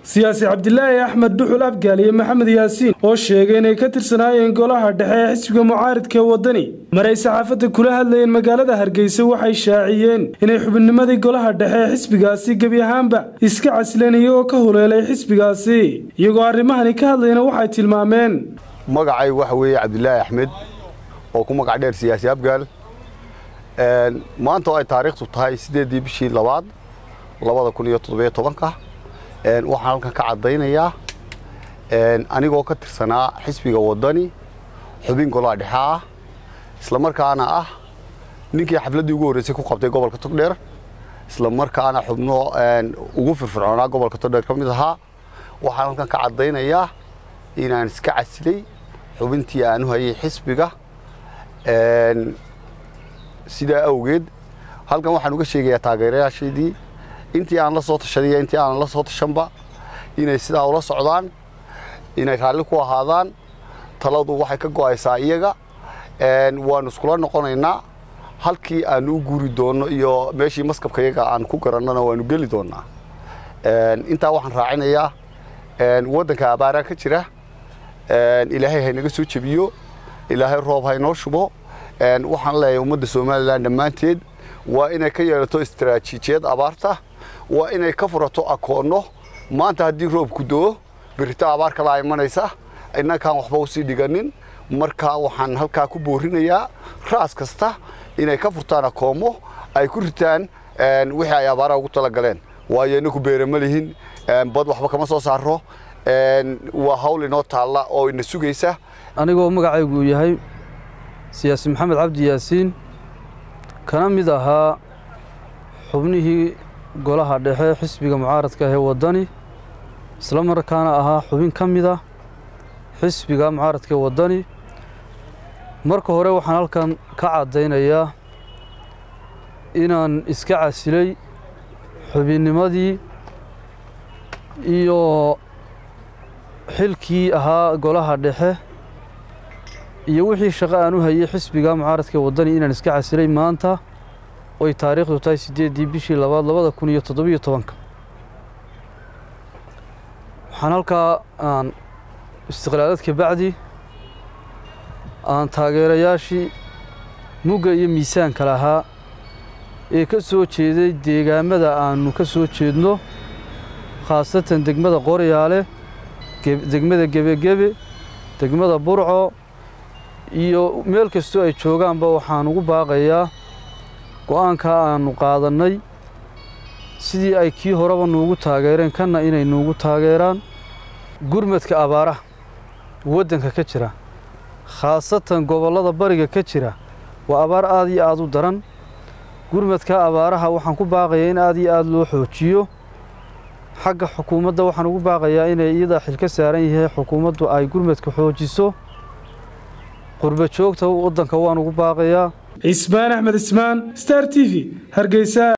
siyaasi cabdilaahi axmed duxul abgaal iyo maxamed yaasiin oo sheegay inay ka tirsanaayeen golaha dhexe ee xisbiga mucaaridka ee waddani maray saxaafadda kula hadlayeen magaalada hargeysa waxay shaaciyeen inay xubinnimadii golaha dhexe ee xisbigaasi gebi ahaanba iska casleen iyagoo ka huleelay xisbigaasi iyagoo arrimahani ka hadlayna waxay tilmaameen magacay waxa weeye cabdilaahi axmed oo ku magac dheer siyaasi abgaal maanta oo ay taariikhtu tahay siddeeddii bishii labaad labada kun iyo toddobiyo tobanka waxaan halkan ka caddaynayaa anigoo ka tirsanaa xisbiga waddani xubin golaha dhexe ah isla markaana ah ninkii xafladdii ugu horreysay ku qabtay gobolka togdheer isla markaana xubno ugu firfircoonaa gobolka togdheer ka mid ahaa waxaan halkan ka caddaynayaa inaan iska casilay xubintii aanu hayay xisbiga sidaa awgeed halkan waxaan uga sheegayaa taageerayaashaydii intii aan la soo tashaday intii aanan la soo tashanba inay sidaa ula socdaan inay raalli ku ahaadaan taladu waxay ka go'aysaa iyaga waanu iskula noqonaynaa halkii aanu u guuri doonno iyo meeshii maskabka iyaga aan ku garannona waanu geli doonnaa intaa waxaan raacinayaa waddanka abaaraa ka jira ilaahay haynaga soo jebiyo ilaahay roob haynoo shubo waxaan leeyahay ummadda somalilan dhammaanteed waa inay ka yeelato istaraatiijiyad abaarta waa inay ka furato akoonno maanta haddii roobku doo birito abaar kalaa imanaysa innankaan waxba usii dhiganin marka waxaan halkaa ku boorinayaa raas kasta inay ka furtaan akoommo ay ku ritaan wixii ay abaaraha ugu talagaleen waayo inaku beere ma lihin bad waxba kama soo saaro waa hawl inoo taalla oo ina sugaysa anigoo magacaygu uu yahay siyaasi maxamed cabdi yaasiin kana mid ahaa xubnihii golaha dhexe xisbiga mucaaradka ahee waddani isla markaana ahaa xubin ka mid ah xisbiga mucaaradka ee waddani marka hore waxaan halkan ka caddaynayaa inaan iska casilay xubinnimadii iyo xilkii ahaa golaha dhexe iyo wixii shaqo aan u hayay xisbiga mucaaradka ee waddani inaan iska casilay maanta oy taariikhdu tahay siddeeddii bishii labaad labada kun iyo toddobiyo tobanka waxaan halkaa aan istiqlaaladka bacdi aan taageerayaashii mugga iyo miisaanka lahaa ee ka soo jeeday deegaamada aannu ka soo jeedno khaasatan degmada qoryaale degmada gebegebe degmada burco iyo meel kastoo ay joogaanba waxaan ugu baaqayaa go'aankaa aannu qaadannay sidii ay kii horeba nuugu taageereen kanna inay nuugu taageeraan gurmadka abaaraha waddanka ka jira khaasatan gobollada bariga ka jira waa abaar aad iyo aad u daran gurmadka abaaraha waxaan ku baaqayaa in aad iyo aad loo xoojiyo xagga xukuumadda waxaan ugu baaqayaa inay iyadaa xil ka saaran yahay xukuumaddu ay gurmadka xoojiso qurba joogta waddanka waan ugu baaqayaa cismaan axmed ismaan star t v hargeysa